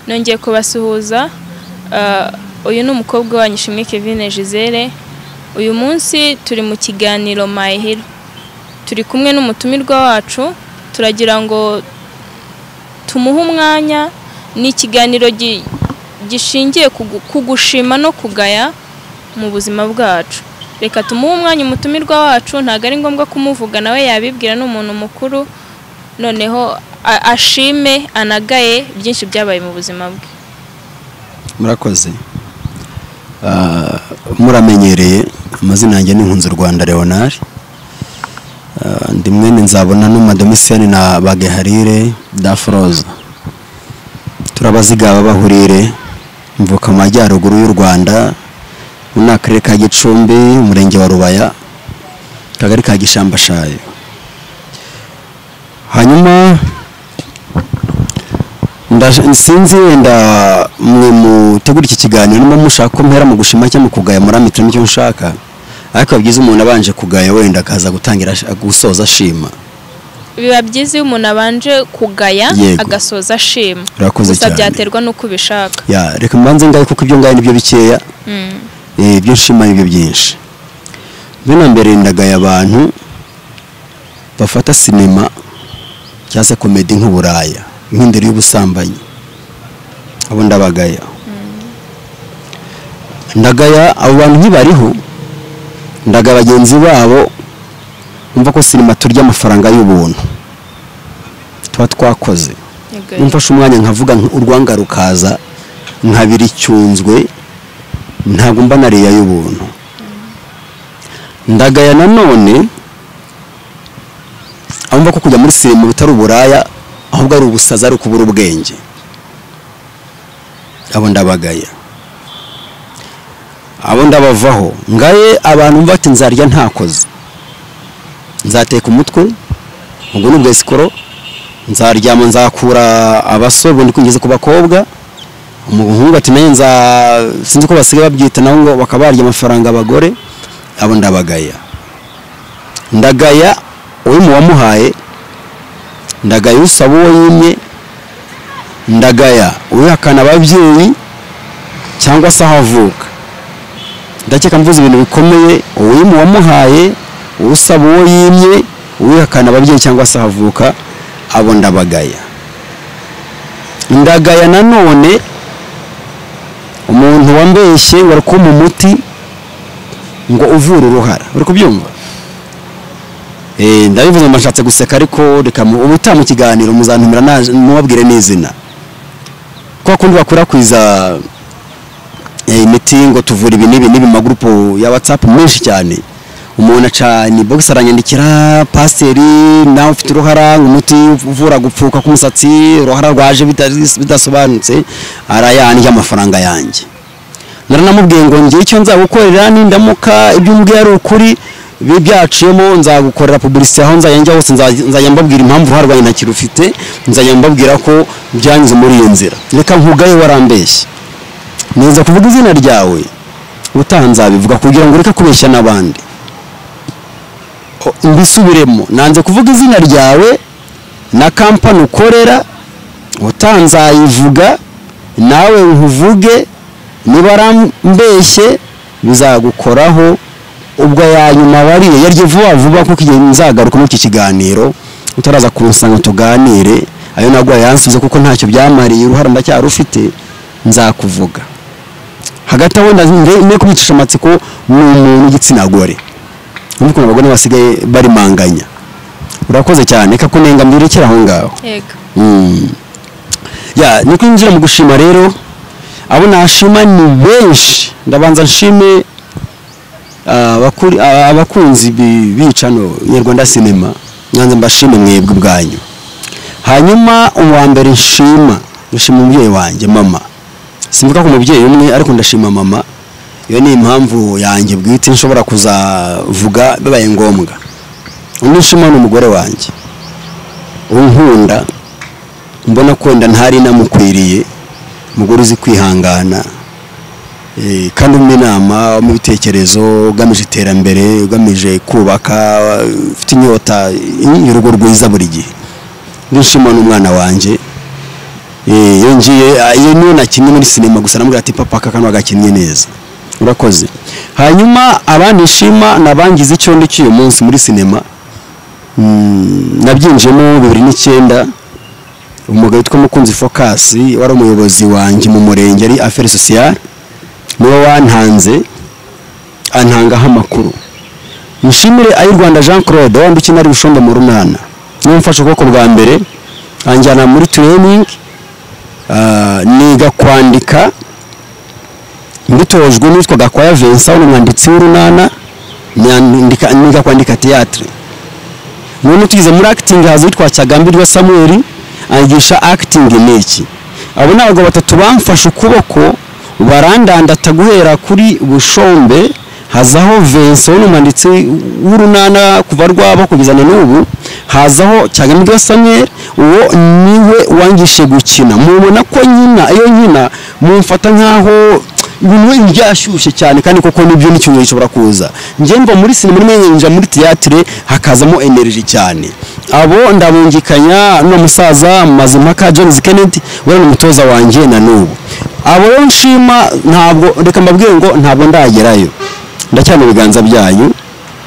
nongeye kubasuhuza ah, uyu ni umukobwa wanyu Ishimwe Kevin Gisele uyu munsi turi mu kiganiro My Hero turi kumwe n'umutumirwa wacu turagira ngo tumuhe umwanya ni ikiganiro gi- gishingiye ku gu- ku gushima no kugaya mu buzima bwacu reka tumuhe umwanya umutumirwa wacu ntabwo ari ngombwa kumuvuga nawe yabibwira ni umuntu mukuru noneho a- ashime anagaye byinshi byabaye mu buzima bwe murakoze Ah, muramenyereye amazina yanjye ni Nkunzi Rwanda Leonard Ah, ndi mwene nzabona n'umadomisiyani na bageharire dafroza turabaziga ababahurire mvuka mu majyaruguru y'u rwanda mu ni akarere ka gicumbi umurenge wa rubaya akagari ka gishambashayo hanyuma Ndaje- sinzi wenda mwe mutegura iki kiganiro niba mushaka ko mpera mu gushima cyangwa mu kugaya muri amitiro icyo ushaka ariko byiza umuntu abanje kugaya wenda akaza gutangira ash- gusoza ashima biba byiza iyo umuntu abanje kugaya Yego. agasoza ashima Urakoze gusa cyane. byaterwa n'uko ubishaka ya reka mbanze ngaye kuko ibyo ngaye nibyo bikeya Mm. eh, ibyo nshima nibyo byinshi bino mbere ndagaya abantu bafata sinema cyangwa se komedi nk'uburaya nk'indiri y'ubusambanyi abo ndabagaya ndagaya abo bantu ntibariho ndagaya bagenzi babo umva ko sinema turya amafaranga y'ubuntu tuba twakoze Yego, umfashe umwanya nkavuga nk- urwanga rukaza nkabira icyunzwe ntabwo mba nariya y'ubuntu ndagaya nanone aho mva ko kujya muri sinema bitari uburaya ahubwo ari ubusazi ari ukubura ubwenge abo ndabagaya abo ndabavaho ngaye abantu mva ati nzarya ntakoze nzateka umutwe ubwo ni bwesikoro nzaryama nzakura abasore ubundi kugeze ku bakobwa umuhungu ati nayo nza sinzi ko basigaye babyita naho ngo bakaba barya amafaranga abagore abo ndabagaya ndagaya uri mu wamuhaye ndagaya usaba uwo yimye ndagaya uhakana ababyeyi cyangwa se aho avuka ndakeka mvuze ibintu bikomeye uwimu wamuhaye usaba uwo yimye uwihakana ababyeyi cyangwa se ahavuka abo ndabagaya ndagaya nanone umuntu wambeshye wari kuma umuti ngo uvura uruhara uri kubyumva Eh, ndabivuze ngo nshatse guseka ariko reka mu- ubu utaha mu kiganiro muzantumira naje- mubabwire n'izina kwa kundi bakwirakwiza eh, imiti ngo tuvura ibi n'ibi n'ibi mu magurupu ya whatsapp menshi cyane umuntu aca ni box aranyandikira pasiteri nawe ufite uruhara umuti uvura gupfuka k'umusatsi uruhara rwaje bita- bidasobanutse arayandya amafaranga yanjye naranamubwiye ngo njye icyo nzagukorera nindamuka ibyo umbwiye ari ukuri bi- byaciyemo nzagukorera publicité aho nzajya hose nzajya nzajya mbabwira impamvu uruhara rwanjye ntakirufite nzajya mbabwira ko byanyuze muri iyo nzira reka nkugaye warambeshye neza kuvuga izina ryawe utaha nzabivuga kugira ngo ureke kubeshya n'abandi O- mbisubiremo nanze kuvuga izina ryawe na kampani ukorera utaha nzayivuga nawe nkuvuge niba arambeshye bizagukoraho ubwo ya nyuma wariye yarye vuba vuba kuko igihe nzagaruka muri iki kiganiro utaraza kunsanga tuganire ayo nagwaye yansubize kuko ntacyo byamariye uruhara ndacyarufite nzakuvuga hagati aho ndazire kubicisha amatsiko ni umuntu w'igitsina gore urumva ukuntu abagore basigaye barimanganya urakoze cyane reka ko nenga mbirekera aho ngaho yego Mm. ya ni kwinjira mu gushima rero abo nashima ni benshi ndabanza nshime ah, abakuri- ah, abakunzi bi- bicano nyarwanda sinema nyanza mbashime mwebwe ubwanyu hanyuma uwa mbere nshima nshima umubyeyi wanjye mama simvuga ko umubyeyi umwe ariko ndashima mama iyo ni impamvu yanjye bwite nshobora kuzavuga bibaye ngombwa undi nshima ni umugore wanjye unkunda mbona ko wenda ntari namukwiriye umugore uzi kwihangana eh, kandi umwe inama mu bitekerezo ugamije iterambere ugamije kubaka ufite inyota y'urugo rwiza buri gihe nishimo n'umwana wanjye Eh, iyo ngiye ah, iyo niyo nakinnye muri sinema gusa namubwira ati papa aka kantu agakinnye neza urakoze hanyuma abanishima nabangize icyo ndi cy'uyu munsi muri sinema Mm, nabyinjiyemo bibiri n'icyenda umugabo witwa mukunzi focus wari umuyobozi wanjye mu murenge ari affaires sociales niwe wantanze antangaho amakuru nshimire ayi rwanda jean claude wambi ukina ari bushombe mu runana niwe mfashe ukuboko bwa mbere anjyana muri training ah, niga kwandika mbitojwe n'uwitwa gakwaya vincent ni umwanditsi w'urunana nyandika- niga kwandika théâtre none tugeze muri acting haza uwitwa cyagambirwa samuel anyigisha acting ni iki abo ni abagabo batatu bamfashe ukuboko barandandata guhera kuri bushombe hazaho vincent n'umwanditsi w'urunana kuva rwabo kugeza na n'ubu hazaho cyagambirwa samuel uwo niwe wangishe gukina mubona ko nyina iyo nkina mumfata nk'aho ibintu wenda byashyushye cyane kandi koko nibyo n'icyumweru gishobora kuza njye mva muri sinema rimwe njya muri tiyatire hakazamo energy cyane abo ndabungikanya n'uwo musaza mazimpaka james kennedy we ni umutoza wanjye na n'ubu abo rero nshima ntabwo reka mbabwire ngo ntabwo ndagerayo ndacyana ibiganza byanyu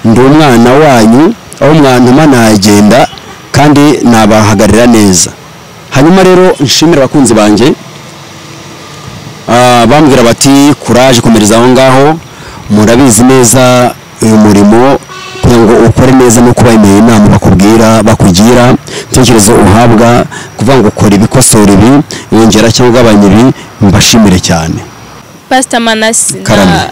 ndi umwana wanyu aho mwantuma nagenda kandi nabahagararira neza hanyuma rero nshimira abakunzi banjye Ah, bambwira bati kuraje komereza aho ngaho murabizi neza uyu murimo kugira ngo ukore neza no kuba imeye inama bakubwira bakugira intekerezo uhabwa kuvuga ngo ukora ibikosora ibi yongera cyangwa ugabanya ibi mbashimire cyane pasita manasi Karame. na-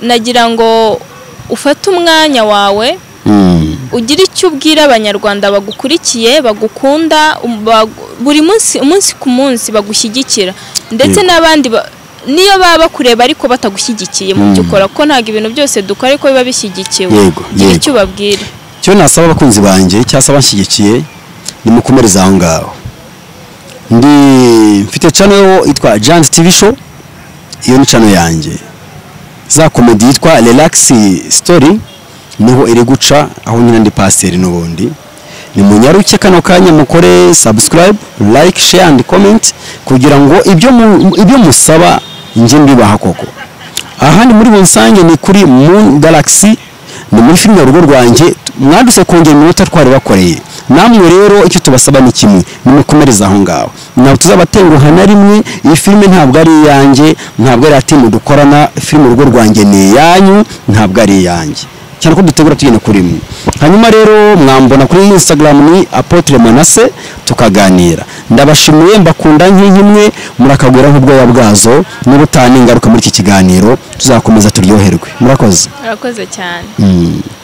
nagira ngo ufate umwanya wawe Mm, ugire icyo ubwira abanyarwanda bagukurikiye bagukunda um- bagu- buri munsi umunsi ku munsi bagushyigikira ndetse Yego. n'abandi ba- niyo baba bakureba ariko batagushyigikiye mu byo ukora ko ntabwo ibintu byose dukora ariko biba bishyigikiwe Yego, gira yego. icyo ubabwira icyo nasaba abakunzi banjye cyangwa se abanshyigikiye ni mukomereza aho ngaho ndi mfite channel yitwa Giant TV Show iyo ni channel yanjye za komedi yitwa relax story niho iri guca aho nyina ndi pasiteri n'ubundi ni munyaruke kano kanya mukore subscribe like share and comment kugira ngo ibyo mu- ibyo musaba njye mbibaha koko ahandi muri bunsange ni kuri moon galaxy ni muri filime urugo rwanjye mwaduse kongera iminota twari bakoreye namwe rero icyo tubasaba ni kimwe nimukomereze aho ngaho ntabwo tuzabatenguha na rimwe iyi filime ntabwo ari iyanjye ntabwo ari iya timu dukorana filime urugo rwanjye ni iyanyu ntabwo ari iyanjye cyane ko dutegura tugenda kuri imwe hanyuma rero mwambona kuri instagram ni apotre manase tukaganira ndabashimiye mbakunda nk'inkimwe murakagwira nk'ubwoya bwazo n'ubutane ingaruka muri iki kiganiro tuzakomeza turyoherwe murakoze urakoze cyane Mm.